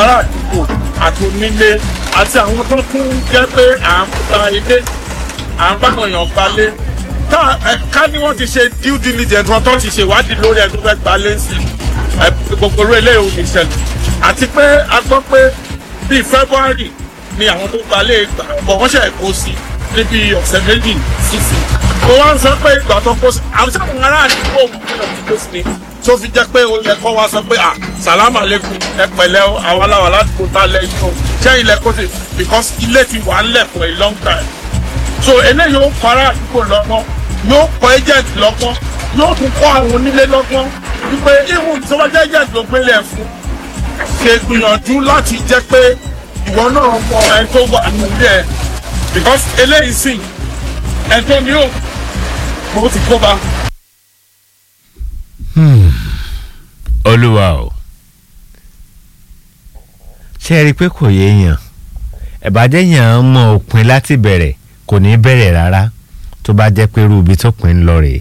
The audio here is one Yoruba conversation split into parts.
ará àdúgbò àti onílé àti àwọn tó tún jẹ́ pé à ń ta ilé à ń báwọn èèyàn gbalé ká ẹ, ká ní wọ́n ti ṣe due diligence wọn tó ti ṣe ìwádìí lórí ẹ̀ tó fẹ́ gbalé sí ẹ, gbogbo orí eléyìí ò ní ṣẹlẹ̀ àti pé a gbọ́ pé bíi February ni àwọn tó gbalé gbà bọ̀ wọ́n ṣe kó sí níbi ọ̀sẹ̀ méjì sísè mo wá ń sọ pé ìgbà tó kó sí àwọn sáwọn ará àdúgbò òun kí ló ti kó sí ni tó fi jẹ́ pé ó yẹ kó wá sọ pé ah sàlámà lẹ́kùn ẹ pẹ̀lẹ́ o àwọn aláwọ̀ ládùúgbò tá lẹ́yìn o ṣé ilẹ̀ kó sí because ilé ti wà ń lẹ̀ for a long time so eléyìí ó kọ́ ará àdúgbò lọ́gbọ́n yóò kọ́ agent lọ́gbọ́n yóò tún kọ́ àwọn onílé lọ́gbọ́n wípé ihun tó bá jẹ́ agent ló gbélé ẹ̀ fún ṣe gbìyànjú láti jẹ́ pé ìwọ náà mọ ẹni tó wà nílé ẹ̀ because eléyìí sìn ẹni tó ní ò mo ti kó bá. olúwa o ṣé ẹ rí i pé kò yé èèyàn ẹ̀bàjẹ́ yàn án mọ òpin láti bẹ̀rẹ̀ kò ní bẹ̀rẹ̀ rárá tó bá jẹ́ pé irú ibi tó pin ń lọ rèé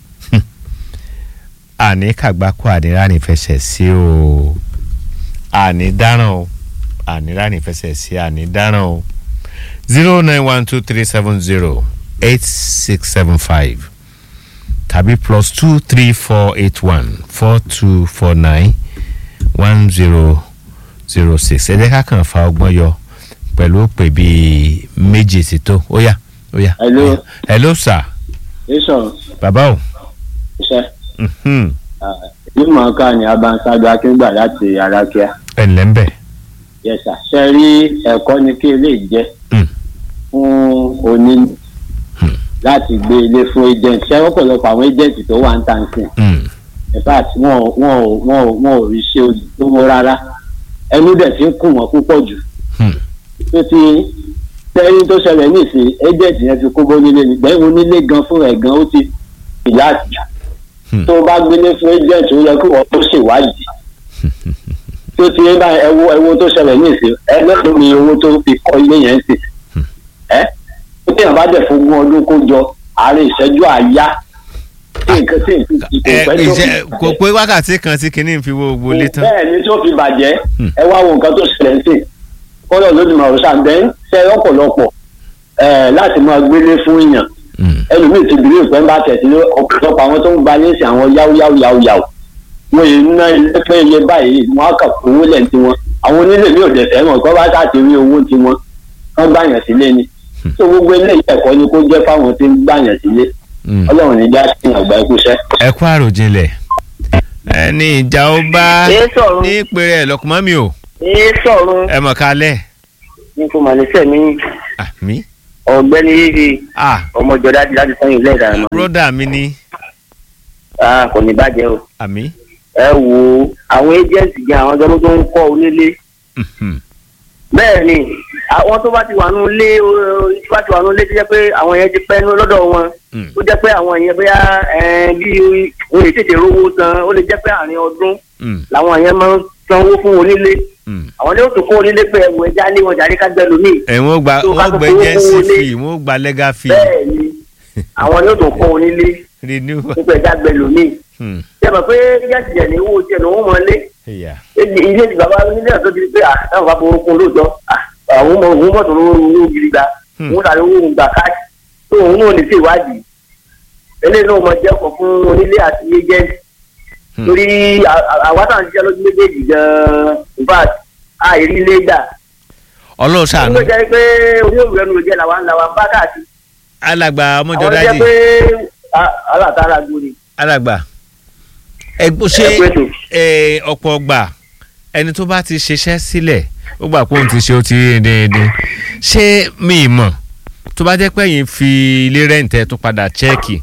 àní kàgbákò àní ránì fẹsẹ̀ sí o àní dáràn o àní ránì fẹsẹ̀ sí àní dáràn o zero nine one two three seven zero eight six seven five tàbí plus two three four eight one four two four nine one zero zero six ẹ jẹ́ ká kàn fa ọgbọ́n yọ pẹ̀lú òpè bíi méjì sí tó ó yá ó yá. Hello. hello sir Yíṣọ̀ bàbá o. iṣẹ́ mhm, mímọ̀ ká ní abanṣáájú akíngbà láti arákíá. ẹ ǹlẹ́ ń bẹ̀. Yẹ̀sà ṣe rí ẹ̀kọ́ ní kí ilé jẹ́ Mm. fún oní láti gbé ilé fún agent ṣé ọ̀pọ̀lọpọ̀ àwọn agent tó wà ń tà ń sìn. Mm, In fact wọn ò wọn ò wọn ò wọn ò rí ṣe owó rárá ẹnu dẹ̀ ti ń kùn wọ́n púpọ̀ jù. Hmm. tó ti tẹ́yìn tó ṣẹlẹ̀ nísìn agent yẹn ti kó bó nílé ni gbẹ̀yìn onílé gan fún ẹ̀ gan ó ti ìyá àtìyà Hmm. tó bá gbélé fún agent ó yẹ kí wọ́n tó ṣèwádìí tó ti ń bá ẹwo ẹwo tó ṣẹlẹ̀ nísìn ẹ lọ́dún ni owó tó fi kọ́ ilé yẹn sì ẹ tó tí yàn bá dẹ̀ fún ogún ọdún kó jọ àárẹ̀ ìṣẹ́jú àyá tí nǹkan tí nǹkan tí kò ẹ pẹ́ tó fi ìṣe kò pé wákàtí kan tí kinní fi wo gbogbo ilé tán. bẹ́ẹ̀ ni tó fi bàjẹ́ Hmm. ẹ wá wo nǹkan tó ṣẹlẹ̀ sí kọ́lọ̀ lójúmọ̀ ọ̀sán bẹ́ẹ̀ ṣe ọ̀pọ̀lọpọ̀ ẹ̀ láti máa gbélé fún èèyàn Mm, ẹlòmíì ti bìrì ìpẹ́ ń bá tẹ̀sí ọ̀pọ̀lọpọ̀ àwọn tó ń gba léèsì àwọn yáwó yáwó yáwó yáwó wọn yìí ná ilé pé iye báyìí wọn á kà fún owó lẹ́ǹtì wọn àwọn onílé mi ò dẹ̀ fẹ́ mọ̀ kọ́ bá sáà ti rí owó ti wọn kọ́ gbàyàn sílé ni tó gbogbo ilé ẹ̀kọ́ ni kó jẹ́ fáwọn tí ń gbàyàn sílé mm. ọlọ́run ní já sí àgbà ẹkúṣẹ́. ẹ kú àròjinlẹ̀ ẹni ìjà ó bá Ẹ sọ̀rọ̀. ní ìpèrè ẹ̀ lọ́kùnmọ́ mi o ẹ sọ̀rọ̀ ẹ mọ̀ kálẹ̀ ní fún mànísẹ́ mi àmì ọ̀gbẹ́ni yìí ah ọmọjọ dájú láti sẹ́yìn ilé ìdáná broda mi ní ah kò ní bàjẹ́ o àmì ẹ wo àwọn agent gan àwọn ọjọ́ tó ń kọ́ onílé mhm, bẹ́ẹ̀ ni àwọn tó bá ti wà nù lé tó bá ti wà nù lé tó jẹ́ pé àwọn yẹn ti pẹ́ nú lọ́dọ̀ wọn mm, tó jẹ́ pé àwọn yẹn bóyá ẹ, bí wọ́n lè tètè rówó san ó lè jẹ́ pé àárín ọdún mm, làwọn yẹn máa ń sanwó fún onílé mm. àwọn yóò tún kó onílé pé ẹ̀wọ̀ ẹja lé wọn jàre ká gbẹ lómi ẹ wọ́n gba tó ká wọ́n tó gba fowó agency fún fee wọ́n gba legal fee bẹ́ẹ̀ ni àwọn yóò tún kó onílé renewal nípa ẹja gbẹ lómi hmm, ṣe mọ̀ pé yẹ́sì jẹ̀ ní owó tiẹ̀ ní wọ́n mọ̀ lé ẹ̀yà ilé ti bàbá nílé àti ti di pé à táwọn bá fowó kún lóòótọ́ à àwọn ọmọ òun mọ̀tò lówó owó gidi gba Hmm. òun tàbí owó òun gbà káàkiri tó òun náà lè ṣe ìwádìí eléyìí náà mọ jẹ́ ọkọ̀ fún onílé àti agent Hmm. torí à- à- àwa táwọn ṣiṣẹ́ lójú méjèèjì gan-an in fact àìrí ilé gbà ọlọ́run ó ṣàánú ló jẹ́ pé oníhòòhò ẹnu ló jẹ́ làwa ń làwa ń bá káàkiri alàgbà ọmọjọ àwọn ló jẹ́ dájì pé à- alátara gbòòrè alàgbà ẹgbó ṣe ẹ pé tó. ẹ, ọ̀pọ̀ ọgbà ẹni tó bá ti ṣiṣẹ́ sílẹ̀ ó gbà pé òun ti ṣe ó ti rí déédéé ṣé mi ì mọ̀ tó bá jẹ́ pé yín fi ilé rẹ́ǹtẹ́ tún padà chẹ́ẹ̀kì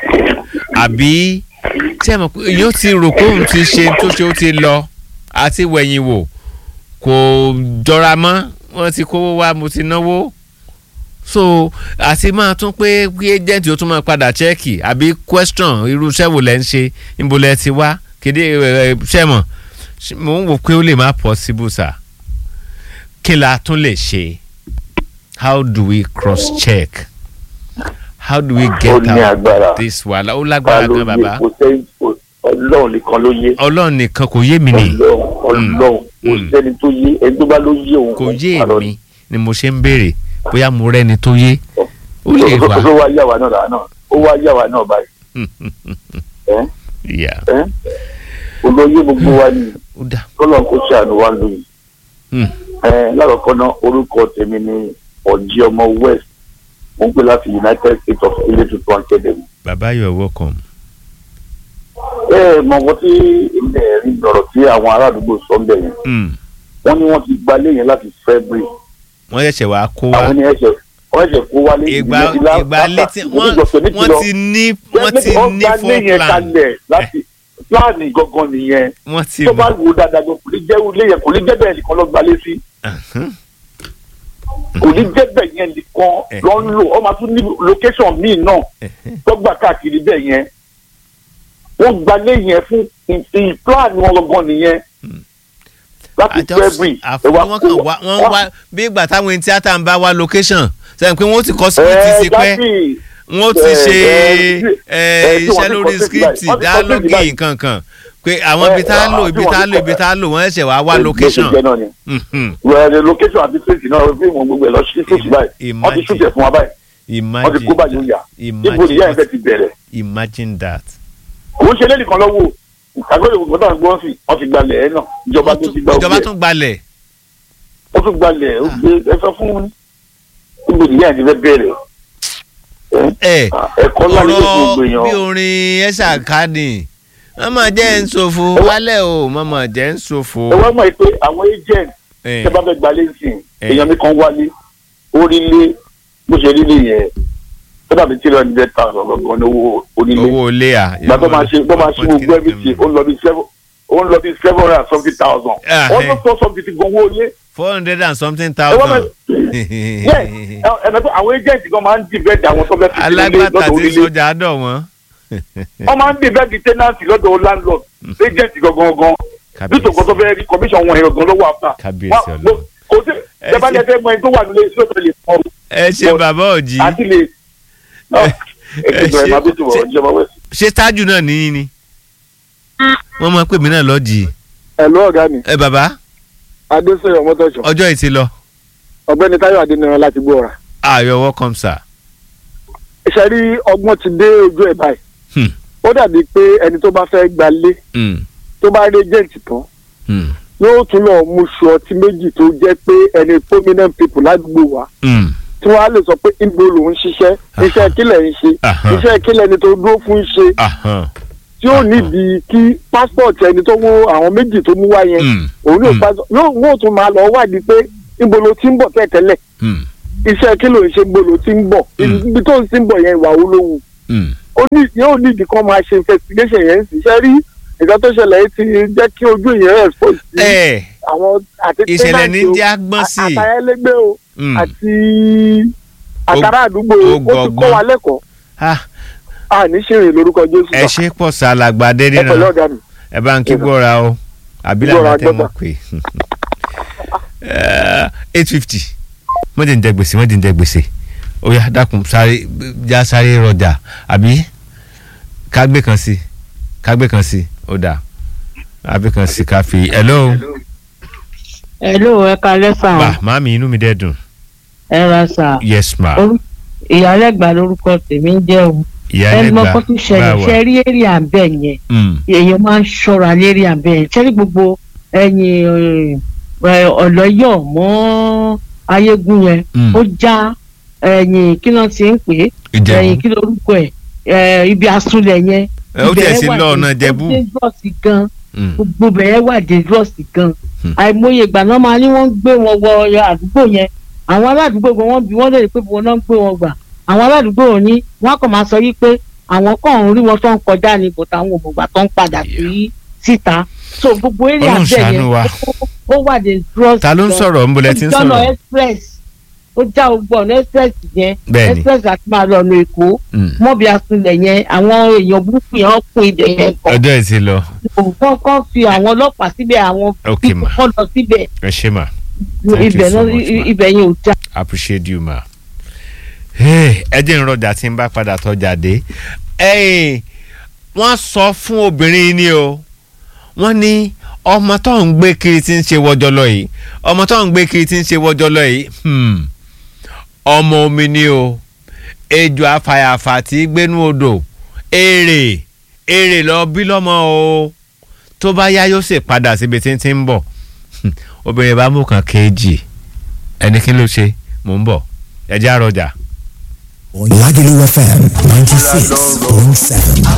àbí tí ẹ mọ̀ pé yóò ti rò pé òun ti ṣe tó ṣe ó ti lọ àti wẹ̀yìn wò kò jọra mọ́ wọ́n ti kówó wá mo ti náwó so àti máa tún pé kí agent ó tún máa padà chẹ́ẹ̀kì àbí question irú iṣẹ́ wo lẹ́ ń ṣe níbo lẹ́ ti wá kéde ẹ, ẹ, ṣẹ́ mọ̀ ṣe- mò ń wò pé ó lè má possible sir kí la tún lè ṣe how do we cross check how do we ó get ní out agbára of this wàhálà ó ta lágbára ló gan yé bàbá kò sẹ́yìn kò- ọlọ́run nìkan ló yé ọlọ́run nìkan kò yé mi nì ọlọ́run ọlọ́run kò sẹ́ni tó yé ẹni tó bá ló yé òun kò òun yé parọ́ èmi ni mo ṣe ń béèrè bóyá mo rẹ́ni tó yé ó lè ó wá ó wá yà wá náà làá náà ó wá yà wá náà báyìí ẹ ìyá ẹ olóyè gbogbo wa ni ó dà kọ́lọ̀ kó ṣàánú wa lóyún Hmm. ẹ lárọ̀kọ́ náà orúkọ tèmi ni ọ̀jí ọmọ west mo ń pè láti united states of ilé tuntun academy. bàbá you are welcome. ẹ mọ nǹkan tí ilẹ̀ rí lọ́rọ̀ tí àwọn ará àdúgbò sọ ń bẹ̀ yẹn Hmm. wọ́n ní wọ́n ti gbalé yẹn láti february wọ́n ṣẹ̀ṣẹ̀ wá kó wá àwọn ní ẹ̀ṣẹ̀ wọ́n ẹ̀ṣẹ̀ kó wálé ìgbà ìdílé ti lá- ìgbà láta- létí wọ́n onígbọ̀nsẹ̀ méjì wọ́n lọ. ti ní wọ́n ti Wọ́n ní gbalé yẹn four plan kalẹ̀ láti pláàni gangan nìyẹn wọ́n ti tó bá wò dáadáa gan kò ní jẹ́ ilé yẹn kò ní jẹ́ bẹ́ẹ̀ nìkan lọ gbalé sí Ahán. kò ní jẹ́ bẹ́ẹ̀ yẹn nìkan lọ ń lò ọ máa tún ní location míì náà tọ́gbà káàkiri bẹ́ẹ̀ yẹn wọ́n gbalé yẹn fún ì- plan wọn gangan nìyẹn láti february àfọ wọn kàn wá wọn wá bí ìgbà táwọn ẹni tíátà ń bá wá location sẹ́yìn pé wọ́n ti kọ́ script sí pé wọ́n ti ṣe eh, iṣẹ́ lórí script dialogue nǹkan kan pé àwọn ibi tá a lò ibi tá a lò ibi tá a lò wọ́n ṣẹ̀ṣẹ̀ wá wá location. Mhm. wẹ́ẹ̀rẹ̀ location àti state náà fíìmù gbogbo ẹ̀ lọ sí state báyìí wọ́n ti Imagine. ṣútẹ̀ fún wa báyìí wọ́n ti kó báyìí ó yà ibo nìyá ẹ̀ fẹ́ ti bẹ̀rẹ̀ imagine that. kò ń ṣe lẹ́nìí kan lọ́wọ́ àgbẹ̀rẹ̀ ògùn náà gbọ́n sí wọ́n ti gbalẹ̀ ẹ̀ náà ìjọba tó ti gba ìjọba ògbẹ́ tún gbalẹ̀. ó tún gbalẹ̀ ó gbé ẹ sọ fún ibo nìyá ẹ̀ ti fẹ́ bẹ̀rẹ̀ ẹ ẹ̀kọ́ ńlá ní gbogbo ọ̀rọ̀ èèyàn bí orin ẹ̀ṣà káàdì mọ̀mọ́ jẹ́ ń ṣòfò wálẹ̀ o mọ̀mọ́ jẹ́ ń ṣòfò. ẹ wá mọ̀ pé àwọn agent Eh. tẹ bá fẹ́ gbalẹ̀ sí Eh. èèyàn mi kan wálé orílẹ̀ bó ṣe rí nìyẹn tó dàbí tí ìrọ̀lẹ́ hundred thousand gangan ní owó onílé owó ilé à. ìgbà tó máa ṣe tó máa ṣe gbogbo everything ó ń lọ bí seven ó ń lọ bí seven hundred and something thousand Ah, wọ́n eh. tó sọ something ti gan owó ilé four hundred and something ẹ wọ́n thousand. mọ̀ yẹ ẹ ẹ àwọn agent gan máa ń dìbẹ́ẹ̀dì àwọn tó fẹ́ fi sílé alágbàtà lọ́dọ̀ ti onílé sọjà dọ̀ wọ́n. wọ́n máa ń dìbẹ́ẹ̀dì tenancy lọ́dọ̀ landlord agent gangan gan nítorí kan tó fẹ́ rí commission wọn ẹ̀rọ gan lọ́wọ́ àpá kábíyèsí Wọ́n- ọlọ́run. kò sí Ẹ ẹ bá ṣe- lẹ fẹ́ mọ ẹni tó wà nílé iṣẹ́ tó lè fọ́ ẹ ṣe bàbá òjì àti lè ẹ ṣe máa bí tó wọ̀ ọjọ́ máa wẹ̀. ṣé tájù náà níyìn ni wọ́n máa pè mí náà lọ́jì. ẹ̀lú ọ̀gá mi ẹ bàbá adéṣeyọ mọ́tòṣọ́ ọjọ́ yìí ti lọ. ọ̀gbẹ́ni táyọ̀ adéníran láti gbóra. ah you're welcome sir. iṣẹ́ rí ọgbọ́n ti dé ojú ẹ̀ báyìí Hmm. ó dàbí pé ẹni tó bá fẹ́ gbalé Mm, tó bá rí agent tán mm, yóò tún lọ mú ṣu ọtí méjì tó jẹ́ pé ẹni prominent people ládùúgbò wa mm. tí wọ́n á lè sọ pé ibo lòún ṣiṣẹ́ iṣẹ́ kílẹ̀ ń ṣe Aha. iṣẹ́ kílẹ̀ ni tó dúró fún ṣe Ahán. tí ó nídìí kí passport ẹni tó mú àwọn méjì tó mú wá yẹn Mm, òun yóò Mm. passport yóò wọ́n tún máa lọ wádìí pé ibo ló ti ń bọ̀ tẹ́tẹ́lẹ̀ mm, iṣẹ́ kí ló ń ṣe ibo ló ti ń bọ̀ Mm. ibi tó ń ti ń bọ̀ yẹn ìwà wo ló wù mm. ó ní yóò nídìí kan máa ṣe investigation yẹn sì ṣe rí nǹkan tó ṣẹlẹ̀ yìí ti jẹ́ kí ojú yẹn expose sí ẹ àwọn àti ìṣẹ̀lẹ̀ ní tenant o, jẹ́ agbọ́n sí i. àtàyẹlẹgbẹ́ o Mm. àti àtàrà àdúgbò ó ó ti kọ́ gbọ̀ngbọ́n. wa lẹ́kọ̀ọ́ Ah, a ní ṣìrìn lórúkọ jésù ẹ ṣe pọ̀ sálàgbà ẹ pẹ̀lú dédìran ọ̀gá mi. ẹ bá ń kí gbọ́ra o àbí Gbọ́ra làwọn tẹ́ gbọ́dọ̀. mọ̀ pé eight fifty wọ́n ti ń jẹ gbèsè wọ́n ti ń jẹ gbèsè ó yá dákun sáré já sáré rọjà àbí kágbé kan sí kágbé kan sí ó dà àbí kan sí ká fi hello Hello, ẹ kalẹ́ sà. ma màámi inú mi dẹ́ dùn ẹ ra sà. yes ma Orú- ìyálẹ́gbà lórúkọ tèmi ń jẹ́ o. ìyá ẹ mọ ẹlẹgbà kó tún ṣẹlẹ̀ ṣe rí èrè àbẹ̀ yẹn Mm, èèyàn máa ń ṣọ́ra lérí àbẹ̀ yẹn ṣe rí gbogbo ẹ̀yìn ọ̀lọ́yọ̀ mọ́ ayégún yẹn Mm. ó já ẹ̀yìn kí ló ti ń pè é Ìjẹ̀bú. ẹ̀yìn kí lórúkọ ẹ̀ ẹ̀ ibi asúnlẹ̀ yẹn. Ẹ, ó tiẹ̀ ibẹ̀ sí wà lọ dé- ọ̀nà Ìjẹ̀bú. ó dangerous gan Mm. gbogbo bẹ̀rẹ̀ wà dangerous gan Hmm. àìmọye ìgbà náà máa ní wọ́n ń gbé wọn wọ àdúgbò yẹn àwọn aládùúgbò gan wọ́n bí wọ́n lè pé wọn náà ń gbé wọn gbà àwọn aládùúgbò ò ní wọ́n kàn máa sọ yí pé àwọn kan ń rí wọn tó ń kọjá ní bòtà àwọn òmùgbà tó ń padà sí síta so gbogbo eré Ọlọ́run àbẹ̀ ṣàánú yẹn wa. ó- ó wà dangerous ta ló ń gan. sọ̀rọ̀ ń bolẹ̀ tí ń ó jọ́nà sọ̀rọ̀ express ó já ogbó ọ̀nà express yẹn Bẹ́ẹ̀ni. express àti máa lọ ọ̀nà èkó Mm. mọ́bí asunlẹ̀ yẹn àwọn èèyàn burúkú yẹn wọ́n kún ibẹ̀ yẹn kọ́ ọjọ́ yìí ti lọ nǹkan kan fi àwọn ọlọ́pàá síbẹ̀ àwọn Ok, ma. kọ́ lọ síbẹ̀ ẹ ṣe mà. Thank you ibẹ̀ so náà much, ma. ibẹ̀ yẹn ò já. appreciate you ma. Hey, ẹ jẹ́ ìrọ̀jà tí ń bá padà tọ́jà dé. Hey, wọ́n sọ fún obìnrin ni o wọ́n ní ọmọ tó ń gbé kiri tí ń ṣe wọjọlọ yìí ọmọ tó ń gbé kiri tí ń ṣe wọjọlọ yìí hmm, ọmọ omi ni o ejò afàyàfà tí gbénú odò èrè èrè lọ bí lọ́mọ o tó bá yá yóò sì padà síbi tí ń ti ń bọ̀ obìnrin bá mú kan kejì ẹni kí ló ṣe mò ń bọ̀ ẹ jẹ́ àròjà. Lagelu FM 96.7.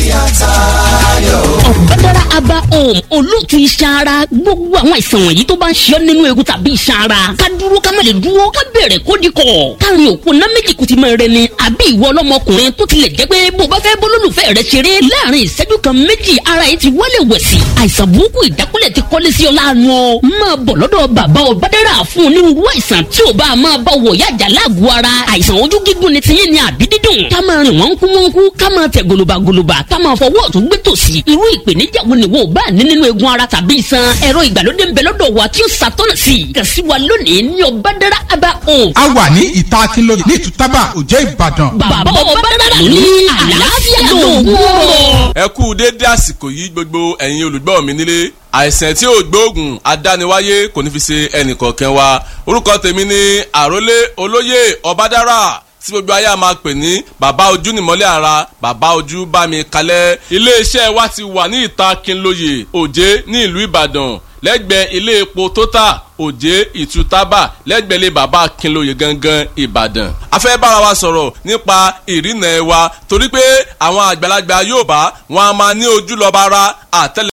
ọ̀bádàrà aba home olóòtú iṣan ara gbogbo àwọn àìsàn wọ̀nyí tó bá ń ṣe ọ́ nínú egun tàbí iṣan ara ká dúró ká má lè dúró ká bẹ̀rẹ̀ kó di kọ̀ káàrin òkú ná méjì kùtì máa rẹ ni àbí ìwọ ọlọ́mọkùnrin tó tilẹ̀ jẹ́ pé bó bá fẹ́ bólólùfẹ́ rẹ ṣeré láàrin ìṣẹ́jú kan méjì ara yìí ti wálé wẹ̀sì àìsàn burúkú ìdákúlẹ̀ ti kọ́lé sí ọ láàánú ọ máa bọ̀ lọ́dọ̀ bàbá ọ̀bádàrà fún onírúurú àìsàn tí ò bá máa bá wọ̀ yájà láàgọ̀ ara àìsàn ojú gígùn ni tiyín ni àbí dídùn ká máa rìn wọ́n kú wọ́n kú ká máa tẹ̀ gòlòbàgòlòbà ká máa fọwọ́ ọ̀tún gbé tòsì irú ìpèníjà wo ni wo ò bá ní nínú egun ara tàbí iṣan ẹ̀rọ ìgbàlódé ń bẹ lọ́dọ̀ wa tí ó ṣàtọ́nà sí i kàn sí wa lónìí ní ọ̀bádàrà aba home. a wà ní ìta akínlóye ní ìtútàbà òjẹ́ ìbàdàn. bàbá ọ̀bádàrà ló ní àlàáfíà lóògùn ọ̀rọ̀. ẹ kú déédé àsìkò yìí gbogbo ẹ̀yin olùgbọ́ mi nílé àìsàn tí ò gbóògùn adániwáyé kò ní fi ṣe ẹnìkọ̀ọ̀kan wa orúkọ tèmi ni àrólé olóyè ọbádára tí gbogbo ayé a máa pè ní bàbá ojú nìmọ́lẹ̀ ara bàbá ojú bá mi kalẹ̀ iléeṣẹ́ wa ti wà ní ìta Kínlóye Òjé ní ìlú Ìbàdàn lẹ́gbẹ̀ẹ́ ilé epo Total Òjé Ìtútàbà lẹ́gbẹ̀ẹ́ ilé bàbá Kínlóye gangan Ìbàdàn. a fẹ́ bára wa sọ̀rọ̀ nípa ìrìnà ẹ̀ wa torí pé àwọn àgbàlagbà Yorùbá wọn a máa ní ojú lọ́ba ara àtẹ́lẹ̀